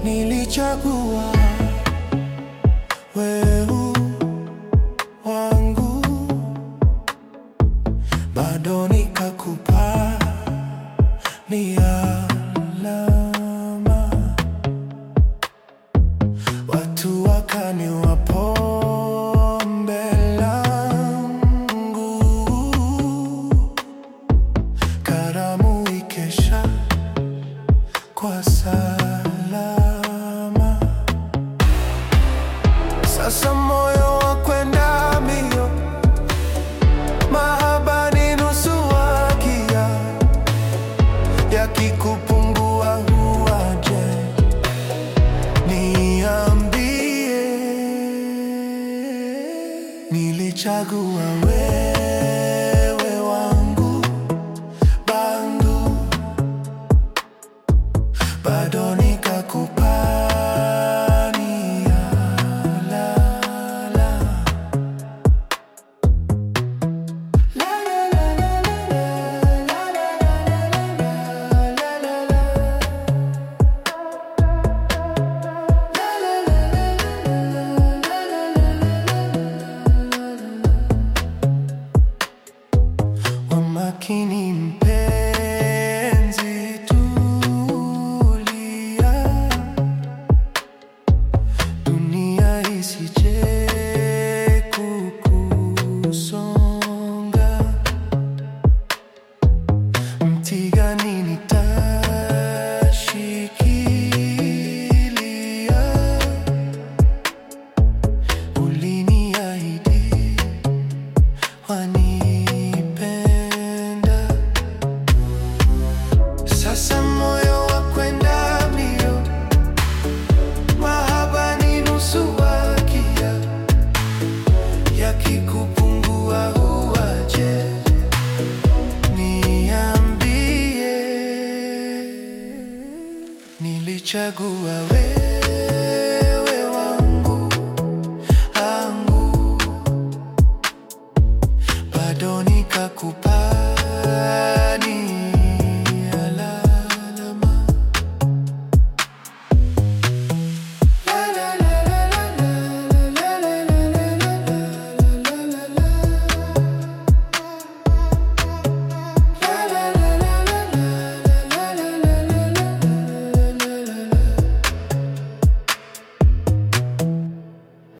nilichagua wewe wangu, bado nikakupa ni alama, watu wakaniwa pombe langu, karamu ikesha kwa salama. Sasa moyo wa kwenda mbio, mahaba ni nusu wakia, yakikupungua huwaje, niambie. Nilichagua wewe wangu bangu bado nikakupa ni alala. La, la, la, la, la, la, la, la, la, la, la. La, la, la, wa makini mpenzi, tulia, dunia isije kukusonga. Mti gani nitashikilia? Uliniahidi wanipenda. Sasa moyo wa kwenda mbio, mahaba ni nusu wakia, yakikupungua huwaje, niambie. Nilichagua wewe